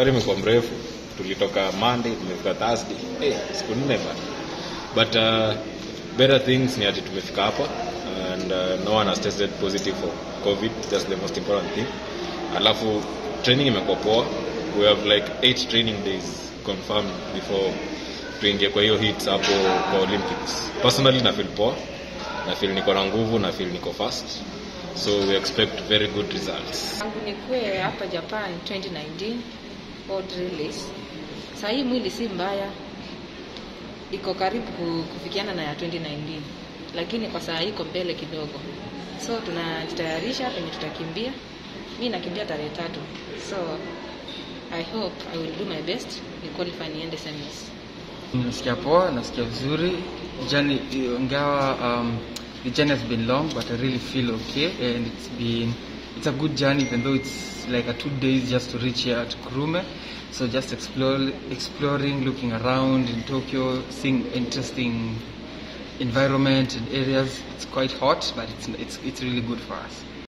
safari imekuwa mrefu tulitoka monday tumefika thursday hey, siku nne bana but uh, better things ni ati tumefika hapa and uh, no one has tested positive for covid that's the most important thing alafu training imekuwa poa we have like eight training days confirmed before tuingie kwa hiyo hits hapo kwa olympics personally na feel poa na feel niko na nguvu na feel niko fast so we expect very good results Tangu nikuwe hapa Japan 2019 world release. Saa hii mwili si mbaya, iko karibu ku- kufikiana na ya 2019, lakini kwa saa hii iko mbele kidogo, so tunajitayarisha penye tutakimbia. Mi nakimbia tarehe tatu, so I hope I will do my best ni qualify niende semis. Nasikia poa, nasikia vizuri. Journey ingawa um, the journey has been long but I really feel okay and it's been it's a good journey even though it's like a two days just to reach here at Kurume. So just explore, exploring, looking around in Tokyo, seeing interesting environment and areas. It's quite hot, but it's it's it's really good for us.